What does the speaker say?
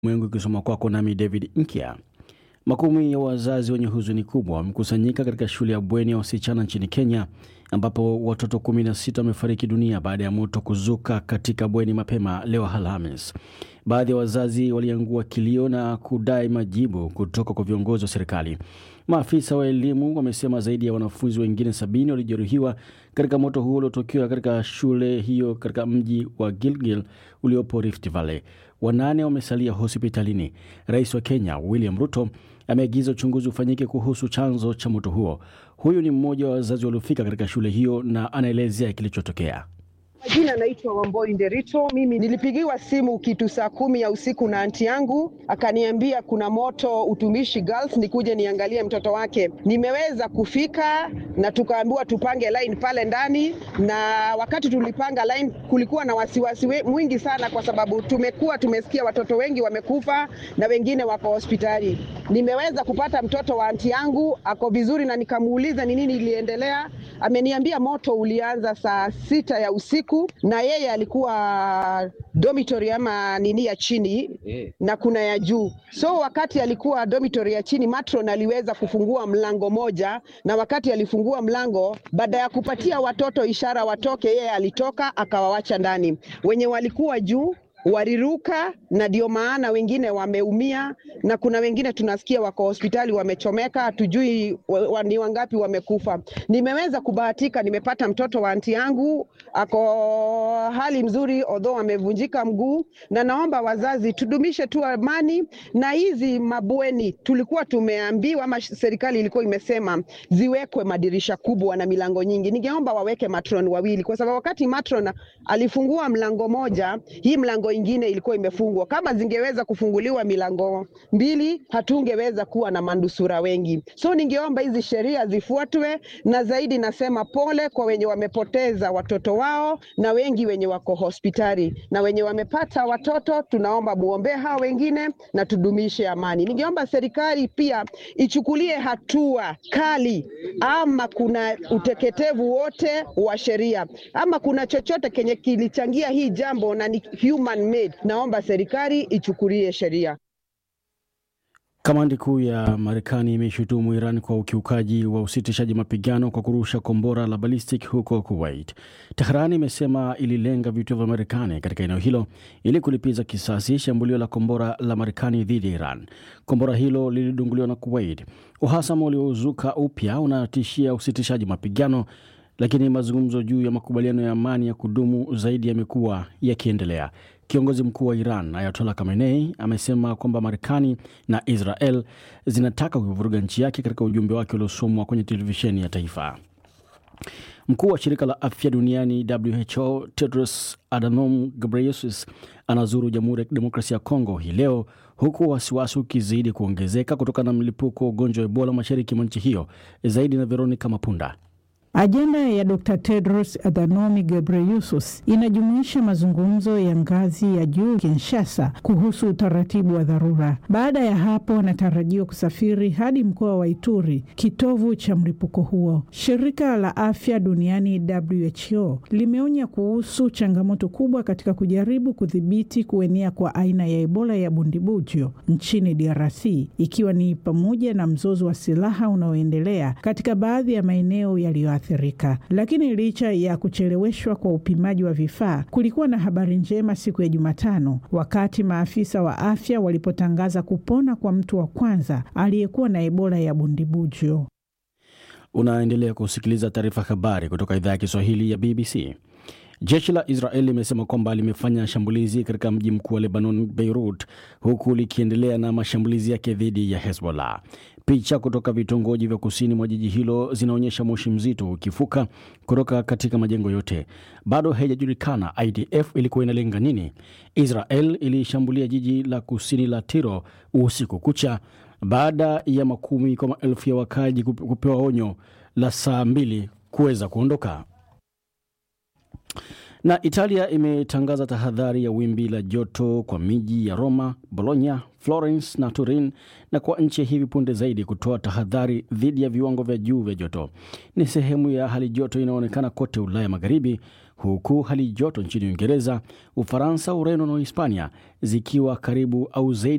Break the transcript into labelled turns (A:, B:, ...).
A: Mwengu ikisoma kwako nami David Nkya. Makumi ya wazazi wenye huzuni kubwa wamekusanyika katika shule ya bweni ya wasichana nchini Kenya ambapo watoto 16 wamefariki dunia baada ya moto kuzuka katika bweni mapema leo Alhamis. Baadhi ya wazazi waliangua kilio na kudai majibu kutoka kwa viongozi wa serikali. Maafisa wa elimu wamesema zaidi ya wanafunzi wengine sabini walijeruhiwa katika moto huo uliotokea katika shule hiyo katika mji wa Gilgil uliopo Rift Valley. Wanane wamesalia hospitalini. Rais wa Kenya William Ruto ameagiza uchunguzi ufanyike kuhusu chanzo cha moto huo. Huyu ni mmoja wa wazazi waliofika katika shule hiyo na anaelezea kilichotokea.
B: Majina naitwa Wamboi Nderito. Mimi nilipigiwa simu kitu saa kumi ya usiku na anti yangu, akaniambia kuna moto Utumishi Girls, nikuje niangalie mtoto wake. Nimeweza kufika na tukaambiwa tupange line pale ndani, na wakati tulipanga line kulikuwa na wasiwasi mwingi sana, kwa sababu tumekuwa tumesikia watoto wengi wamekufa na wengine wako hospitali. Nimeweza kupata mtoto wa anti yangu ako vizuri, na nikamuuliza ni nini iliendelea. Ameniambia moto ulianza saa sita ya usiku na yeye alikuwa dormitory ama nini ya chini yeah, na kuna ya juu. So wakati alikuwa dormitory ya chini, matron aliweza kufungua mlango moja, na wakati alifungua mlango, baada ya kupatia watoto ishara watoke, yeye alitoka akawawacha ndani. Wenye walikuwa juu waliruka na ndio maana wengine wameumia, na kuna wengine tunasikia wako hospitali wamechomeka, hatujui wa, ni wangapi wamekufa. Nimeweza kubahatika, nimepata mtoto wa anti yangu ako hali mzuri, although amevunjika mguu, na naomba wazazi tudumishe tu amani na hizi mabweni. Tulikuwa tumeambiwa ama serikali ilikuwa imesema ziwekwe madirisha kubwa na milango nyingi. Ningeomba waweke matron wawili, kwa sababu wakati matron alifungua mlango moja, hii mlango ingine ilikuwa imefungwa. Kama zingeweza kufunguliwa milango mbili, hatungeweza kuwa na manusura wengi. So ningeomba hizi sheria zifuatwe, na zaidi nasema pole kwa wenye wamepoteza watoto wao na wengi wenye wako hospitali na wenye wamepata watoto, tunaomba muombee hao wengine na tudumishe amani. Ningeomba serikali pia ichukulie hatua kali, ama kuna uteketevu wote wa sheria ama kuna chochote kenye kilichangia hii jambo na ni human made, naomba serikali ichukulie sheria.
A: Kamandi kuu ya Marekani imeshutumu Iran kwa ukiukaji wa usitishaji mapigano kwa kurusha kombora la ballistic huko Kuwait. Tehran imesema ililenga vituo vya Marekani katika eneo hilo ili kulipiza kisasi shambulio la kombora la Marekani dhidi ya Iran. Kombora hilo lilidunguliwa na Kuwait. Uhasama uliozuka upya unatishia usitishaji mapigano lakini mazungumzo juu ya makubaliano ya amani ya kudumu zaidi yamekuwa yakiendelea. Kiongozi mkuu wa Iran Ayatollah Khamenei amesema kwamba Marekani na Israel zinataka kuivuruga nchi yake katika ujumbe wake uliosomwa kwenye televisheni ya taifa. Mkuu wa shirika la afya duniani WHO Tedros Adhanom Ghebreyesus anazuru Jamhuri ya Kidemokrasia ya Kongo hii leo huku wasiwasi ukizidi kuongezeka kutokana na mlipuko wa ugonjwa wa Ebola mashariki mwa nchi hiyo. Zaidi na Veronica Mapunda.
C: Ajenda ya Dr. Tedros Adhanom Ghebreyesus inajumuisha mazungumzo ya ngazi ya juu Kinshasa kuhusu utaratibu wa dharura. Baada ya hapo, anatarajiwa kusafiri hadi mkoa wa Ituri, kitovu cha mlipuko huo. Shirika la Afya Duniani WHO limeonya kuhusu changamoto kubwa katika kujaribu kudhibiti kuenea kwa aina ya Ebola ya bundibujo nchini DRC, ikiwa ni pamoja na mzozo wa silaha unaoendelea katika baadhi ya maeneo yaliyo athirika. Lakini licha ya kucheleweshwa kwa upimaji wa vifaa, kulikuwa na habari njema siku ya Jumatano wakati maafisa wa afya walipotangaza kupona kwa mtu wa kwanza aliyekuwa na Ebola ya bundibujo.
A: Unaendelea kusikiliza taarifa habari kutoka idhaa ya Kiswahili ya BBC. Jeshi la Israel limesema kwamba limefanya shambulizi katika mji mkuu wa Lebanon, Beirut, huku likiendelea na mashambulizi yake dhidi ya Hezbollah. Picha kutoka vitongoji vya kusini mwa jiji hilo zinaonyesha moshi mzito ukifuka kutoka katika majengo yote. Bado haijajulikana IDF ilikuwa inalenga nini. Israel ilishambulia jiji la kusini la Tiro usiku kucha baada ya makumi kwa maelfu ya wakaji kupewa onyo la saa mbili kuweza kuondoka. Na Italia imetangaza tahadhari ya wimbi la joto kwa miji ya Roma, Bologna, Florence na Turin na kwa nchi hivi punde zaidi kutoa tahadhari dhidi ya viwango vya juu vya joto. Ni sehemu ya hali joto inayoonekana kote Ulaya Magharibi huku hali joto nchini Uingereza, Ufaransa, Ureno na Hispania zikiwa karibu au zaidi